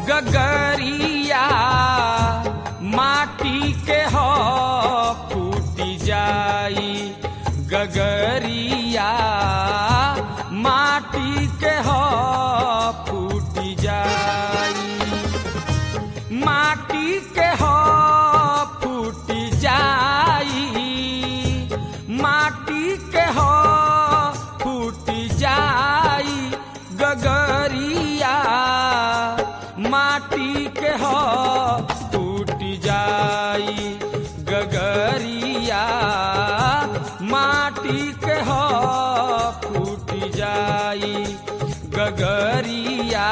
गगरिया माटी के हो फूटी जाई गगरिया माटी के हो फूटी जाई माटी के हो फूटी जाई माटी के हो फूटी जाई गगरिया माटी के हो फूटी जाई गगरिया माटी के हो फूटी जाई गगरिया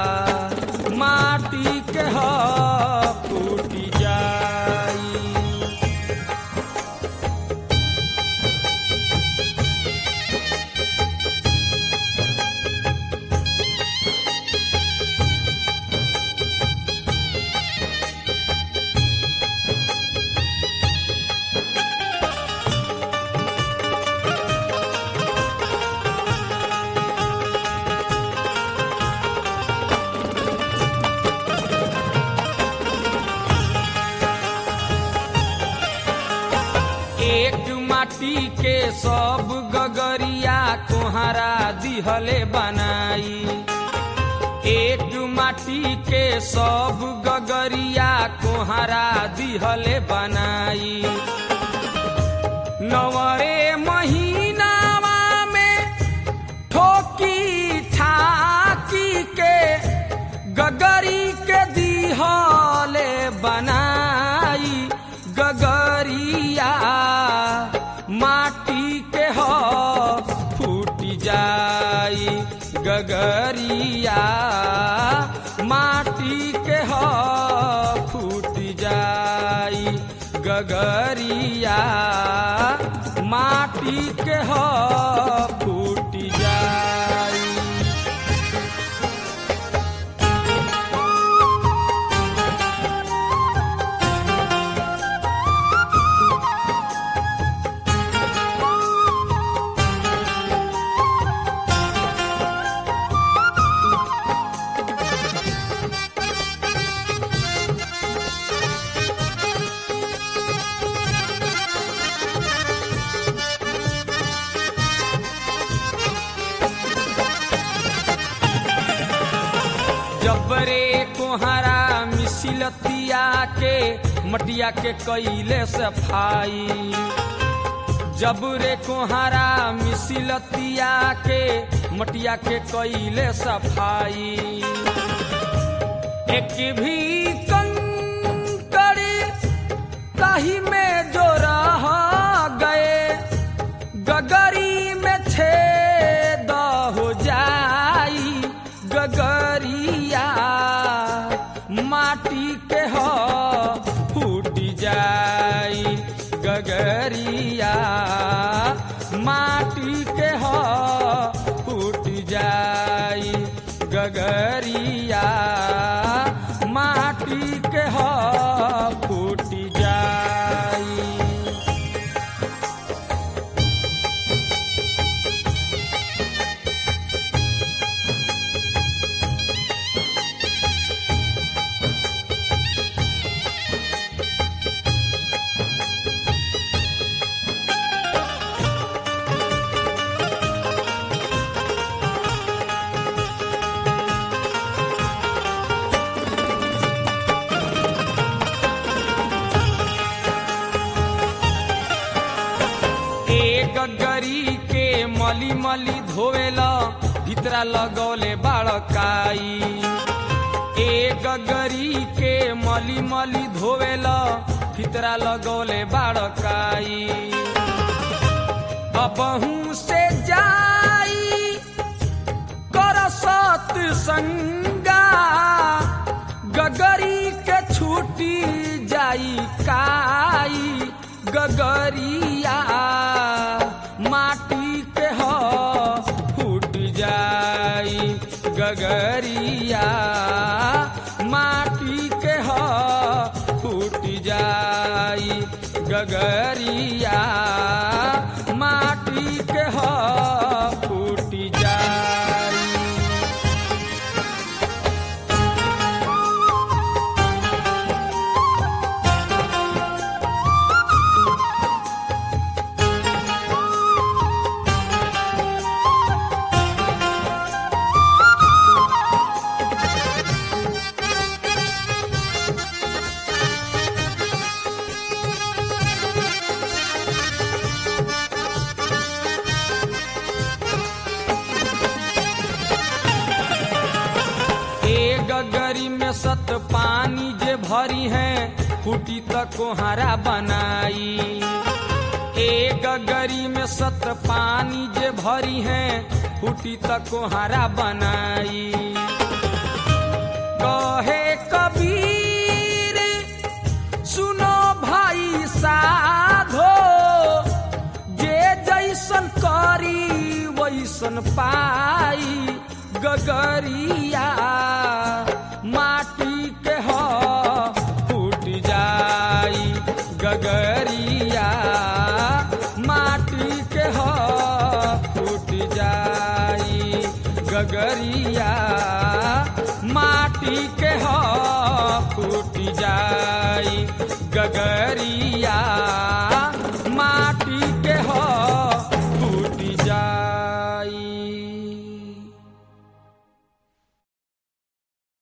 माटी के हो फूटी जाई एक माटी के सब गगरिया कोहरा दिहले बनाई एक माटी के सब गगरिया कोहरा दिहले बनाई नवरे महीनावा में ठोकी ठाकी के गगरी के दिहले बनाई गगरिया माटी के हो फूटी जाई गगरिया माटी के हो फूटी जाई गगरिया माटी के हो फूटी जाई जबरे कोहरा मिसिलतिया के मटिया के कैले सफाई जबरे कोहरा मिसिलतिया के मटिया के कैले सफाई एक भी कंकड़ी ताही में जो रह गए गगरी में छेद हो जाई गगरिया माटी के हो फूट जाई गगरिया माटी के हो फूट जाई गगरिया माटी के हो फूट जाई एक गरी के मली मली धोवेला भितरा लगौले बाड़काई एक गरी के मली मली धोवेला भितरा लगौले बाड़काई अबहू से जाई कर सत संगा गगरी के छूटी जाई काई गगरिया माटी के हो फूट जाई गगरिया माटी के हो फूट जाई गगरिया माटी के हो फूट जाई गगरी में सत पानी जे भरी है फूटी त कोहारा बनाई ए गगरी में सत पानी जे भरी है फूटी त कोहारा बनाई कहे कबीर सुनो भाई साधो जे जैसन करी वैसन पाई गगरिया माटी के ह फूट जाई गगरिया माटी के ह फूट जाई गगरिया माटी के ह फूट जाई गगरी